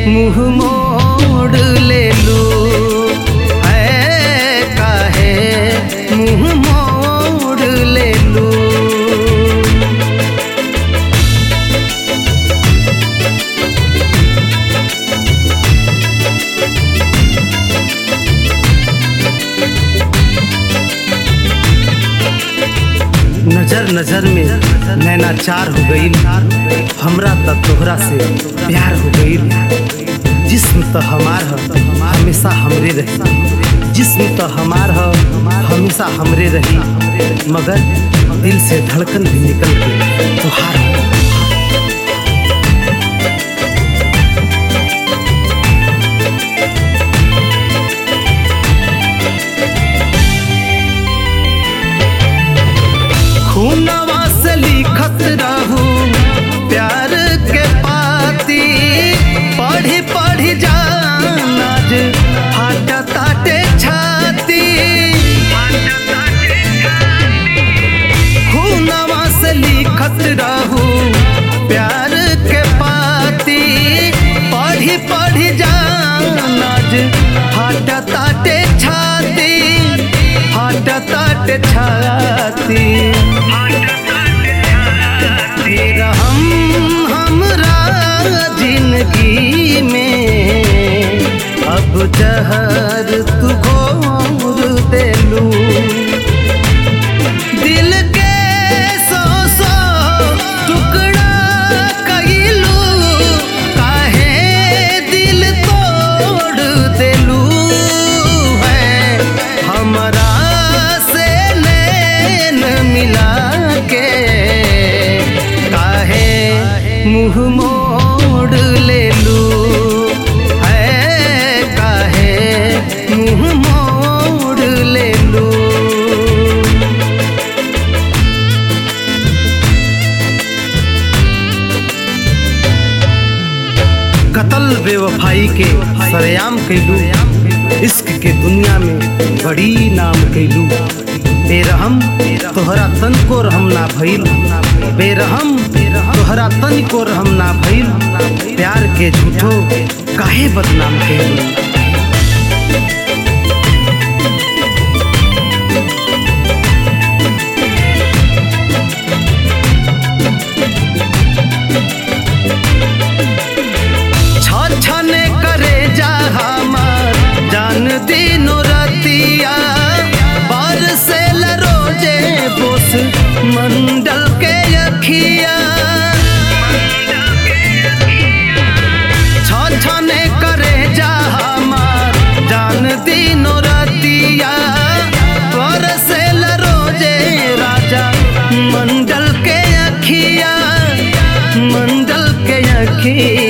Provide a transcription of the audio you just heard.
मुंह मोड़ ले लू है काहे मुंह मोड़ ले लू नजर नजर में नैना चार हो गई हमरा त तोहरा से प्यार हो गई जिस्म त हमार ह हमेशा हमरे रही जिस्म त हमार ह हमेशा हमरे रही मगर दिल से धड़कन भी निकल के तुहार हो खूनवा से लिखत रहू प्यार के पाती पढ़ी पढ़ी जानाज फाट ताटे छाती खूनवा से लिखत रहू प्यार के पाती पढ़ी पढ़ी जानाज फाट ताटे छाती फाट ताटे छाती फिर हम हमरा जिंदगी में अब जहर तू घोर देलू दिल के सौ सौ टुकड़ा कइलू काहे दिल तोड़ देलू है हमरा से नैन मिला के काहे मुंह मोड़ ले लू है काहे मुंह मोड़ ले लू कतल बेवफाई के सरेआम कैलू इश्क के दुनिया में बड़ी नाम कैलू बेरहम तोहरा तन को रहम ना भइल बेरहम तोहरा तन को रहम ना भइल प्यार के झूठो काहे बदनाम कैलू छने करे जा हमार जान दिनो रतिया पर से रोजे बोस मंडल के अखिया छने करे जा हमार जान दिनो रतिया पर से रोजे राजा मंडल के अखिया मंडल के अखिया